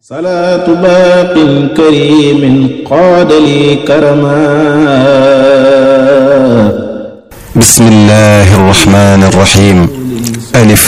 salaatu baaqin karimin qaadali karama bismillahi arrahmani arrahim alif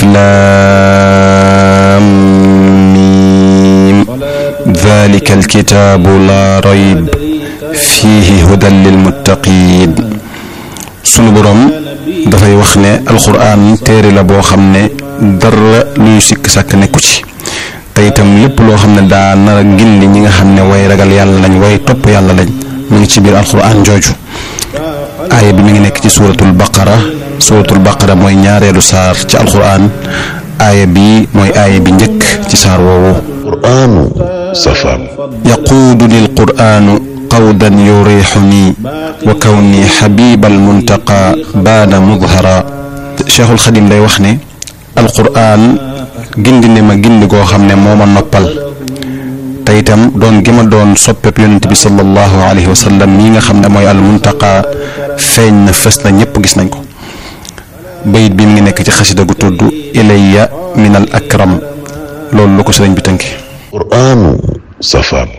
laam miim dalika alkitaabu laa rayb fiihi hudan lilmuttaqiin sunu boroom dafay wax ne alxuraan téere la boo xam ne dara luy sikk sàkk nekku ci te itam lépp loo xam ne daa nar a gindi ñi nga xam ne way ragal yàlla lañ way topp yàlla lañ mu ngi ci biir alxuraan jooju aaya bi mi ngi nekk ci suuratul baqara suuratul baqara mooy ñaareelu saar ci alxuraan aaya bi mooy aaya bi njëkk ci saar woowu qur'aanu safaan yaquudu lil qur'aanu qawdan yurixuni wa kawni xabibal muntaqa baana mudhara cheikhul xadim day wax ne alqur'aan gindi ne ma gindi goo xam ne moo ma noppal te itam doon gi ma doon soppeb yonent bi sallallahu alayhi wa sallam mii nga xam ne mooy al muntaqa feeñ na fes na ñëpp gis nañ ko bayit bi mi ngi nekk ci xasida gu tudd ilayya min al akram loolu lu ko sëriñ bi tënke qur'aanu safaan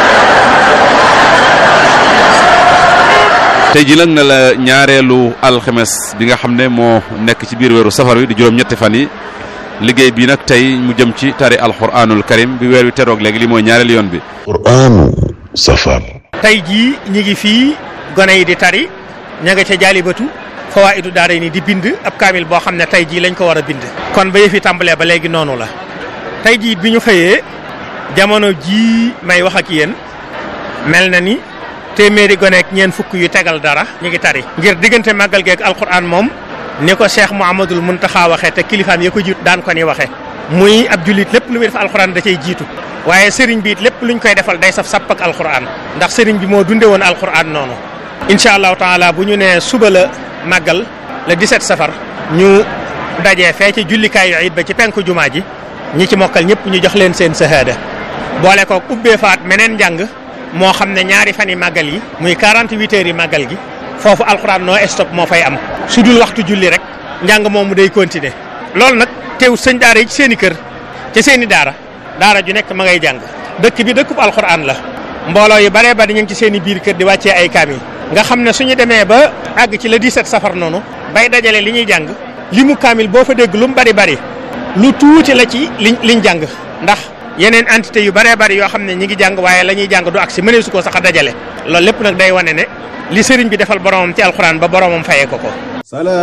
tey ji nag na la ñaareelu alxemes bi nga xam ne moo nekk ci biir weeru safar wi di juróom-ñetti fan yi liggéey bi nag tey mu jëm ci tari alxuraanul karim bi weer wi teroog léegi li mooy ñaareelu yoon bi qur'aanu safaan tey jii ñi ngi fii gone yi di tari ña nga ca jaalibatu fawaa'idu daara ni di bind ab kaamil boo xam ne tey jii lañ ko war a bind kon ba yëfi tàmbalee ba léegi noonu la tey jii bi ñu xëyee jamono jii may wax ak yéen mel na ni téeméeri gone ak ñeent fukk yu tegal dara ñu ngi tari ngir diggante màggal geeg alquran moom ni ko cheikh Mouhamadul Muntaxa waxee te kilifaam ya ko jiitu daan ko ni waxee muy ab jullit lépp lu muy def alquran da cay jiitu waaye sëriñ bi it lépp luñ koy defal day saf sapp ak alquran ndax sëriñ bi moo dunde woon alquran noonu incha allahu taala bu ñu nee suba la màggal le 17 safar ñu dajee fee ci jullikaayu it ba ci penku jumaa ji ñi ci mokkal ñëpp ñu jox leen seen sahaada boole ko ubbee faat meneen njàng moo xam ne ñaari fan yi màggal yi muy 48 heures yi màggal gi foofu alxuraan noo stop moo fay am su dul waxtu julli rek njàng moomu day continuer loolu nag teew sëñ daara yi ci seen i kër ci seen i daara daara ju nekk ma ngay jàng dëkk bi dëkkub alxuraan la mbooloo yu baree bari ñu ngi ci seen i biir kër di wàccee ay kaamil nga xam ne suñu demee ba àgg ci le 17 safar noonu bay dajale li ñuy jàng li mu kaamil boo fa dégg lu mu bari bari lu tuuti la ci liñ liñ jàng ndax yeneen entité yu bëree bëri yoo xam ne ñi ngi jàng waaye la ñuy jàng du agsi mënee su ko sax a dajale loolu lépp nag day wane ne li sëriñ bi defal boromam ci alxuraan ba boromam fayee ko ko